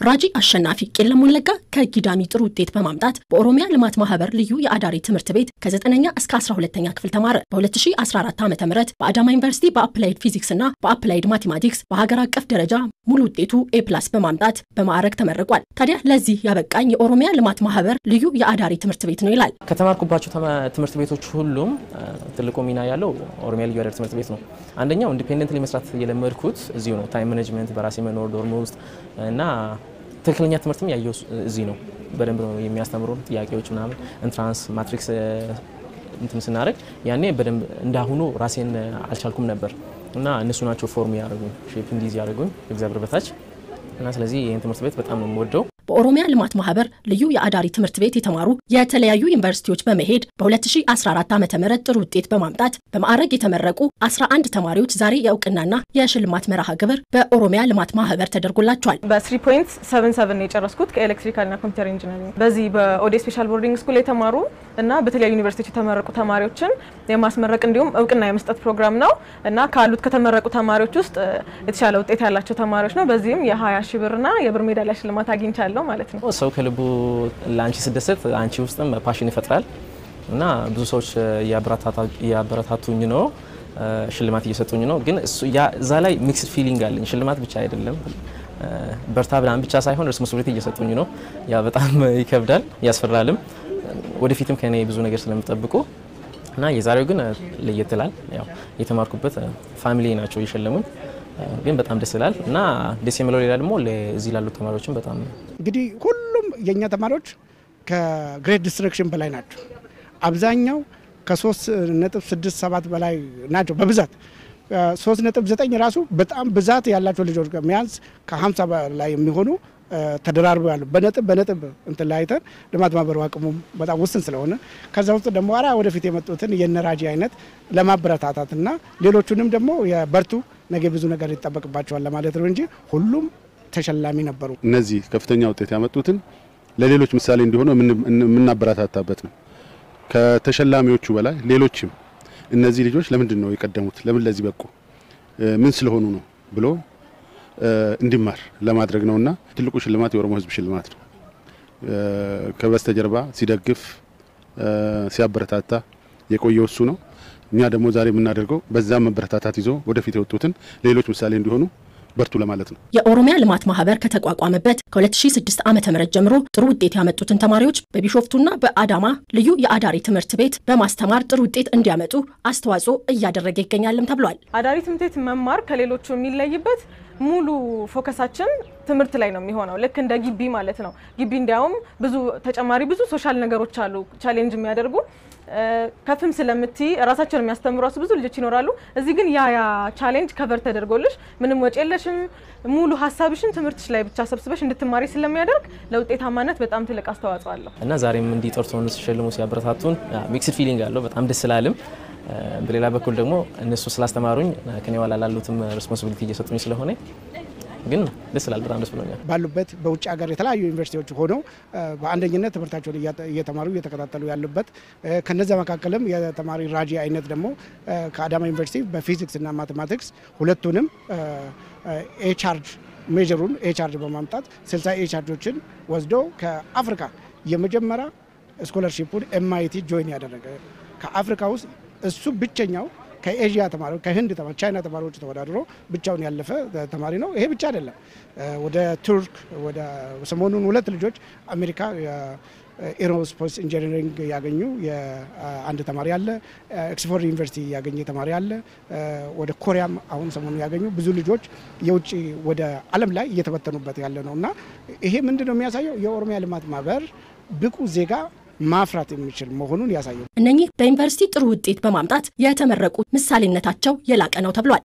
ራጂ አሸናፊ ቄለም ወለጋ ከጊዳሚ ጥሩ ውጤት በማምጣት በኦሮሚያ ልማት ማህበር ልዩ የአዳሪ ትምህርት ቤት ከ9ኛ እስከ 12ኛ ክፍል ተማረ። በ2014 ዓ ም በአዳማ ዩኒቨርሲቲ በአፕላይድ ፊዚክስ እና በአፕላይድ ማቴማቲክስ በሀገር አቀፍ ደረጃ ሙሉ ውጤቱ ኤ ፕላስ በማምጣት በማዕረግ ተመርቋል። ታዲያ ለዚህ ያበቃኝ የኦሮሚያ ልማት ማህበር ልዩ የአዳሪ ትምህርት ቤት ነው ይላል። ከተማርኩባቸው ትምህርት ቤቶች ሁሉም ትልቁ ሚና ያለው ኦሮሚያ ልዩ አዳሪ ትምህርት ቤት ነው። አንደኛው ኢንዲፔንደንትሊ መስራት የለመድኩት እዚሁ ነው። ታይም ማኔጅመንት፣ በራሴ መኖር ዶርም ውስጥ እና ትክክለኛ ትምህርትም ያየው እዚህ ነው። በደንብ ነው የሚያስተምሩ ጥያቄዎች ምናምን ኢንትራንስ ማትሪክስ እንትን ስናደርግ ያኔ በደንብ እንዳሁኑ ራሴን አልቻልኩም ነበር እና እነሱ ናቸው ፎርም ያደርጉኝ ሼፕ እንዲዝ ያደርጉኝ እግዚአብሔር በታች እና ስለዚህ ይህን ትምህርት ቤት በጣም ነው የምወደው። በኦሮሚያ ልማት ማህበር ልዩ የአዳሪ ትምህርት ቤት የተማሩ የተለያዩ ዩኒቨርሲቲዎች በመሄድ በ2014 ዓ ም ጥሩ ውጤት በማምጣት በማዕረግ የተመረቁ 11 ተማሪዎች ዛሬ የእውቅናና የሽልማት መርሃ ግብር በኦሮሚያ ልማት ማህበር ተደርጎላቸዋል። በ3.77 የጨረስኩት ከኤሌክትሪካልና ኮምፒውተር ኢንጂነሪንግ በዚህ በኦዴ ስፔሻል ቦርዲንግ ስኩል የተማሩ እና በተለያዩ ዩኒቨርሲቲዎች የተመረቁ ተማሪዎችን የማስመረቅ እንዲሁም እውቅና የመስጠት ፕሮግራም ነው እና ካሉት ከተመረቁ ተማሪዎች ውስጥ የተሻለ ውጤት ያላቸው ተማሪዎች ነው። በዚህም የ20 ሺ ብርና የብር ሜዳሊያ ሽልማት አግኝቻለሁ ማለት ነው። ሰው ከልቡ ለአንቺ ስደሰት አንቺ ውስጥም ፓሽን ይፈጥራል እና ብዙ ሰዎች እያበረታቱኝ ነው፣ ሽልማት እየሰጡኝ ነው። ግን እዛ ላይ ሚክስድ ፊሊንግ አለኝ። ሽልማት ብቻ አይደለም በርታ ብላን ብቻ ሳይሆን ሬስፖንሲቢሊቲ እየሰጡኝ ነው። ያ በጣም ይከብዳል፣ ያስፈራልም። ወደፊትም ከኔ ብዙ ነገር ስለምጠብቁ እና የዛሬው ግን ለየት ይላል። ያው የተማርኩበት ፋሚሊ ናቸው የሸለሙኝ ግን በጣም ደስ ይላል እና ደስ የሚለው ሌላ ደግሞ እዚህ ላሉ ተማሪዎችም በጣም እንግዲህ ሁሉም የእኛ ተማሪዎች ከግሬድ ዲስትራክሽን በላይ ናቸው። አብዛኛው ከሶስት ነጥብ ስድስት ሰባት በላይ ናቸው በብዛት ሶስት ነጥብ ዘጠኝ ራሱ በጣም ብዛት ያላቸው ልጆች ሚያንስ ከሀምሳ በላይ የሚሆኑ ተደራርበው ያሉ በነጥብ በነጥብ እንትን ላይ አይተን ልማት ማህበሩ አቅሙም በጣም ውስን ስለሆነ ከዛ ውስጥ ደግሞ አራ ወደፊት የመጡትን የነራጂ አይነት ለማበረታታትና ሌሎቹንም ደግሞ የበርቱ ነገ ብዙ ነገር ይጠበቅባቸዋል ለማለት ነው እንጂ ሁሉም ተሸላሚ ነበሩ። እነዚህ ከፍተኛ ውጤት ያመጡትን ለሌሎች ምሳሌ እንዲሆኑ የምናበረታታበት ነው። ከተሸላሚዎቹ በላይ ሌሎችም እነዚህ ልጆች ለምንድን ነው የቀደሙት፣ ለምን ለዚህ በቁ፣ ምን ስለሆኑ ነው ብሎ እንዲማር ለማድረግ ነውና ትልቁ ሽልማት የኦሮሞ ሕዝብ ሽልማት ነው። ከበስተጀርባ ሲደግፍ ሲያበረታታ የቆየው እሱ ነው። እኛ ደግሞ ዛሬ የምናደርገው በዛም መበረታታት ይዞ ወደፊት የወጡትን ሌሎች ምሳሌ እንዲሆኑ በርቱ ለማለት ነው። የኦሮሚያ ልማት ማህበር ከተቋቋመበት ከ2006 ዓ ም ጀምሮ ጥሩ ውጤት ያመጡትን ተማሪዎች በቢሾፍቱና በአዳማ ልዩ የአዳሪ ትምህርት ቤት በማስተማር ጥሩ ውጤት እንዲያመጡ አስተዋጽኦ እያደረገ ይገኛልም ተብሏል። አዳሪ ትምህርት ቤት መማር ከሌሎቹ የሚለይበት ሙሉ ፎከሳችን ትምህርት ላይ ነው የሚሆነው። ልክ እንደ ግቢ ማለት ነው። ግቢ እንዲያውም ብዙ ተጨማሪ ብዙ ሶሻል ነገሮች አሉ ቻሌንጅ የሚያደርጉ ከፍም ስለምትይ ራሳቸውን የሚያስተምሩ ብዙ ልጆች ይኖራሉ። እዚህ ግን ያ ያ ቻሌንጅ ከቨር ተደርጎልሽ ምንም ወጪ የለሽም። ሙሉ ሀሳብሽን ትምህርትሽ ላይ ብቻ ሰብስበሽ እንድትማሪ ስለሚያደርግ ለውጤታማነት በጣም ትልቅ አስተዋጽኦ አለው እና ዛሬም እንዲጠርቶን ሲሸልሙ ሲያበረታቱን ሚክስድ ፊሊንግ አለው። በጣም ደስ ስላልም በሌላ በኩል ደግሞ እነሱ ስላስተማሩኝ ከኔ ኋላ ላሉትም ሬስፖንሲቢሊቲ እየሰጡኝ ስለሆነ ግን ደስ ይላል። በጣም ደስ ብሎኛል። ባሉበት በውጭ ሀገር የተለያዩ ዩኒቨርሲቲዎች ሆነው በአንደኝነት ትምህርታቸውን እየተማሩ እየተከታተሉ ያሉበት ከነዚያ መካከልም የተማሪ ራጂ አይነት ደግሞ ከአዳማ ዩኒቨርሲቲ በፊዚክስ እና ማቴማቲክስ ሁለቱንም ኤቻርጅ ሜጀሩን ኤቻርጅ በማምጣት ስልሳ ኤቻርጆችን ወስዶ ከአፍሪካ የመጀመሪያ ስኮለርሺፑን ኤምአይቲ ጆይን ያደረገ ከአፍሪካ ውስጥ እሱ ብቸኛው ከኤዥያ ተማሪዎች ከህንድ ተማሪ ቻይና ተማሪዎች ተወዳድሮ ብቻውን ያለፈ ተማሪ ነው። ይሄ ብቻ አይደለም። ወደ ቱርክ ወደ ሰሞኑን ሁለት ልጆች አሜሪካ ኤሮስፔስ ኢንጂነሪንግ ያገኙ አንድ ተማሪ አለ። ኦክስፎርድ ዩኒቨርሲቲ ያገኘ ተማሪ አለ። ወደ ኮሪያም አሁን ሰሞኑ ያገኙ ብዙ ልጆች የውጭ ወደ ዓለም ላይ እየተበተኑበት ያለ ነው እና ይሄ ምንድን ነው የሚያሳየው የኦሮሚያ ልማት ማህበር ብቁ ዜጋ ማፍራት የሚችል መሆኑን ያሳያል። እነኚህ በዩኒቨርሲቲ ጥሩ ውጤት በማምጣት የተመረቁ ምሳሌነታቸው የላቀ ነው ተብሏል።